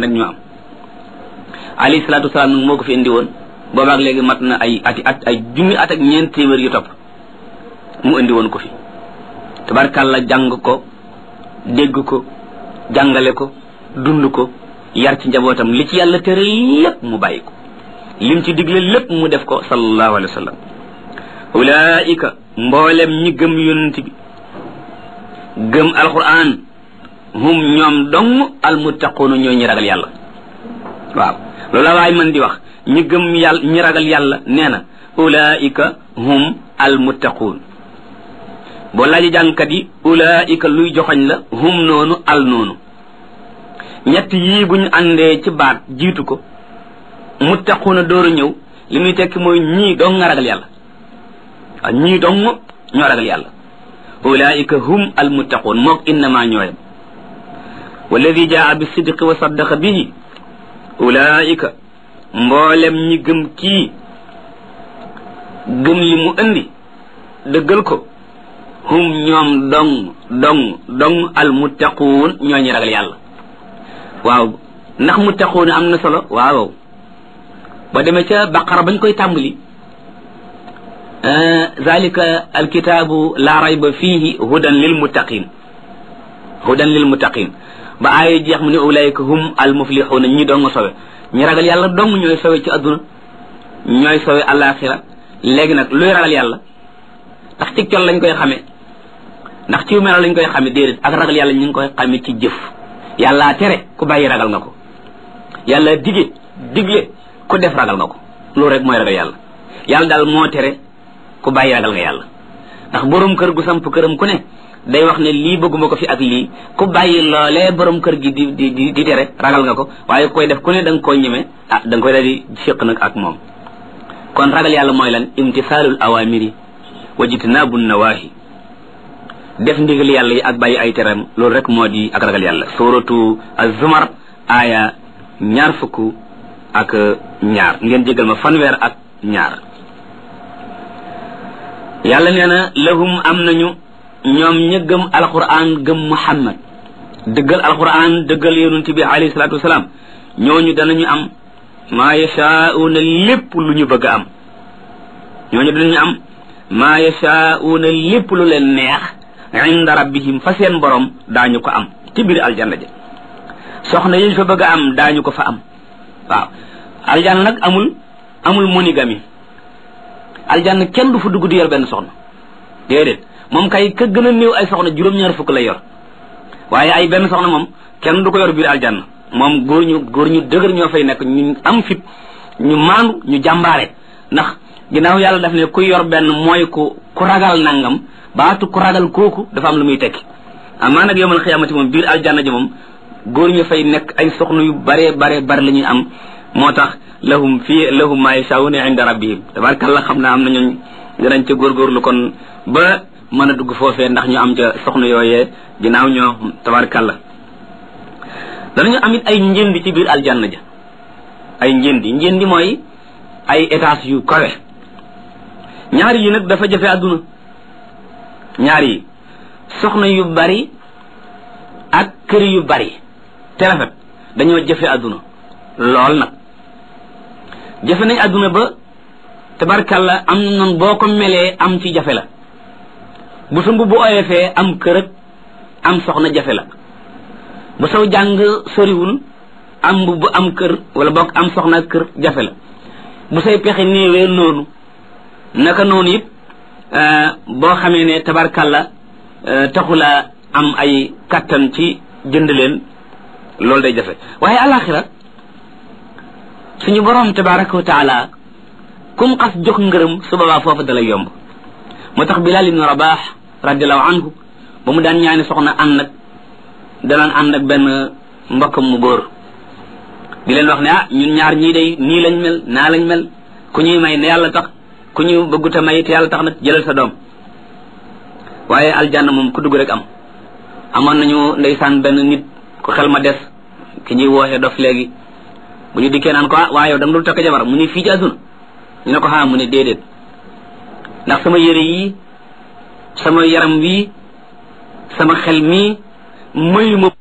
nag ñoo am alayhi salaatu wasalaam nag moo ko fi indi woon boobaak léegi mat na ay ati at ay junni at ak ñeent téeméer yu topp mu indi woon ko fi tabarkàlla jàng ko dégg ko jàngale ko dund ko yar ci njabootam li ci yàlla tere lépp mu bàyyi ko lim ci digle lépp mu def ko sallallahu alayhi wa sallam ulaika mboolem ñi gëm yonent bi gëm alquran hum ñoom dong almuttaquuna ñooy ñi ragal yàlla waaw loolu la waay man di wax ñi gëm yàlla ñi ragal yàlla nee na ulaika hum almuttaquun boo laaji jàngkat yi ulaika luy joxoñ la hum noonu al noonu ñett yii bu ñu àndee ci baat jiitu ko muttaquuna dooru ñëw li muy tekki mooy ñii dong nga ragal yàlla waaw ñii dong ñoo ragal yàlla ulaika hum almuttaquun mook innama ñooyam walladi jaa bi sidqi wa saddaqa bihi ulaika mboolem ñi gëm kii gëm li mu indi dëggal ko hum ñoom dong dong dong almuttaquun ñoo ñi ragal yàlla waaw ndax muttaquun am na solo waaw ba demee ca baqara bañ koy tàmbali zalika alkitaabu la rayba fihi hudan lil muttaqin hudan lil muttaqin ba aaya jeex mu ne ulaika hum al muflixuuna ñi dong sowe ñi ragal yàlla dong ñooy sowe ci adduna ñooy sowe alaxira léegi nag luy ragal yàlla ndax ci col lañ koy xamee ndax ci melo lañ koy xamee déedéet ak ragal yàlla ñu ngi koy xamee ci jëf yàlla tere ku bàyyi ragal nga ko yàlla dige digle ku def ragal nga ko loolu rek mooy ragal yàlla yàlla daal moo tere ku bàyyi ragal nga yàlla ndax borom kër gu samp këram ku ne day wax ne lii bëgguma ko fi ak lii ku bàyyi loolee borom kër gi di di di di tere ragal nga ko waaye koy def ku ne da nga koo ñeme ah da nga koy daal di fiq nag ak moom kon ragal yàlla mooy lan imtisaalul awamiri wa jitnaabu nawaahi def ndigal yàlla yi ak bàyyi ay teram loolu rek moo di ak ragal yàlla suratu az-zumar aaya ñaar fukk ak ñaar ngeen jégal ma fanweer ak ñaar yàlla nee na lahum am nañu ñoom ña gëm alquran gëm muhammad dëggal alquran dëggal yonent bi alayhi salaatu wasalaam ñooñu danañu am maa yashaa'uuna lépp lu ñu bëgg a am ñooñu danañu am maa yashaa'uuna lépp lu leen neex inda rabbihim fa seen borom daañu ko am ci biir aljanna ja soxna yi fa bëgg a am daañu ko fa am waaw aljanna nag amul amul monogamie aljanna kenn du fa dugg di yor benn soxna déedéet moom kay ka gën a néew ay soxna juróom-ñaar fukk lay yor waaye ay benn soxna moom kenn du ko yor biir aljanna moom góor ñu góor ñu dëgër ñoo fay nekk ñu am fit ñu maandu ñu jàmbaare ndax ginnaaw yàlla daf ne ku yor benn mooy ku ku ragal nangam baatu ku ragal kooku dafa am lu muy tekki amaa nag yowmal xiyaamati moom biir aljanna ji moom góor ñu fay nekk ay soxna yu bare bare bare la ñuy am moo tax lahum fii lahum maa yashaa'uuna inda rabbihim tabarkalla xam naa am na ñooñ danañ ca góorgóorlu kon ba mën a dugg foofee ndax ñu am ca soxna yooyee ginnaaw ñoo tabarkalla danañu am it ay njëndi ci biir aljanna ja ay njëndi njëndi mooy ay étage yu kawe ñaar yi nag dafa jafe àdduna ñaar yi soxna yu bari ak kër yu bari te rafet dañoo jafe àdduna lool nag jafe nañ àdduna ba tabarkalla am na noonu boo ko melee am ci jafe la bu sa mbubb oyofee am kër ak am soxna jafe la bu saw jàng soriwul am mbubb am kër wala bokk am soxna ak kër jafe la bu say pexe néewee noonu naka noonu it boo xamee ne tabarkalla taxula am ay kattan ci jënd leen loolu day jafe waaye alaxira suñu borom tabaraka wa taala kum xas jox ngërëm su boobaa foofu dalay yomb moo tax Bilal ibn Rabah radiallahu anhu ba mu daan ñaani soxna ànd nag danaan ànd ak benn mbokkam mu góor di leen wax ne ah ñun ñaar ñii day nii lañ mel naa lañ mel ku ñuy may ne yàlla tax ku ñu bëgguta may te yàlla tax nag jëlal sa doom waaye aljanna moom ku dugg rek am amoon nañu ndeysaan benn nit ku xel ma des ki ñuy wooxe dof léegi bu ñu dikkee naan ko ah waaye yow da nga dul takk jabar mu ni fii ci àdduna ñu ne ko xaa mu ne déedéet ndax sama yére yi sama yaram wi sama xel mi mayu ma